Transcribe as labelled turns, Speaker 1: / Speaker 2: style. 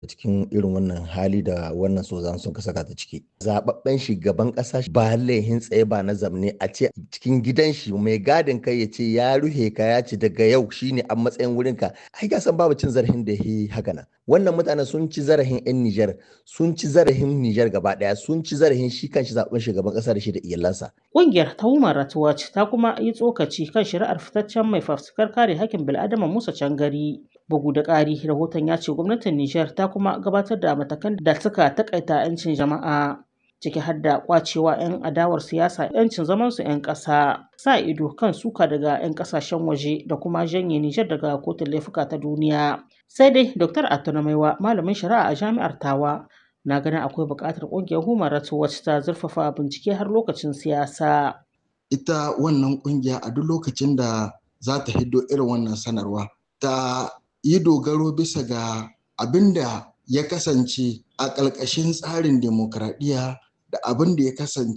Speaker 1: cikin irin wannan hali da wannan sozan sun ka saka ta ciki zababben shugaban kasa ba laihin tsaye ba na zamne a ce cikin gidan shi mai gadin kai ya ce ya ruhe ka ya ce daga yau shine a matsayin wurin ka ai ka san babu cin zarafin da yi haka nan wannan mutanen sun ci zarafin yan Nijar sun ci zarafin Nijar gaba daya sun ci zarafin shi kanshi zaben shugaban kasa da shi da iyalansa
Speaker 2: Ƙungiyar ta Human Rights Watch ta kuma yi tsokaci kan shari'ar fitaccen mai fafutukar kare hakkin bil'adama Musa Cangari. Bugu da ƙari, rahoton ya ce gwamnatin Nijar ta kuma gabatar da matakan da suka takaita 'yancin jama'a. ciki har da kwacewa 'yan adawar siyasa 'yancin zamansu 'yan ƙasa sa ido kan suka daga 'yan ƙasashen waje da kuma janye Nijar daga kotun laifuka ta duniya. Sai dai Dr. Atunamaiwa malamin shari'a a jami'ar Tawa na ganin akwai buƙatar ƙungiyar Human Rights Watch ta zurfafa bincike har lokacin siyasa.
Speaker 3: Ita wannan ƙungiya a duk lokacin da za ta hiddo irin wannan sanarwa ta yi dogaro bisa ga abin da ya kasance a ƙalƙashin tsarin demokradiyya da abin da ya kasance